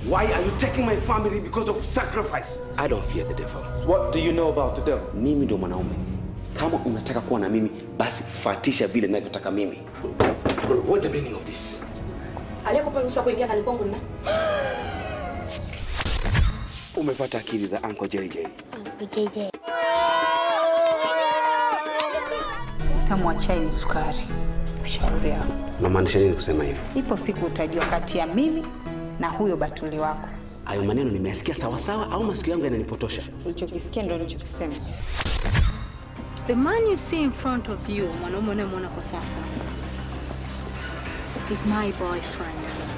Why are you taking my family because of sacrifice? I don't fear the devil. What do you know about the devil? Mimi ndo mwanaume. Kama unataka kuwa na mimi, basi fatisha vile ninavyotaka mimi. What the meaning of this? Aliyekupa ruhusa kuingia ndani kwangu ni nani? Umefuata akili za Uncle JJ. Utamu wa chai ni sukari. Shauri yako. Unamaanisha nini kusema hivyo? Ipo siku utajua kati ya mimi na huyo batuli wako. Hayo maneno nimeyasikia sawasawa au masikio yangu yananipotosha? Ulichokisikia ndio ulichokisema. The man you see in front of you, mwanaume unayemwona kwa sasa, is my boyfriend.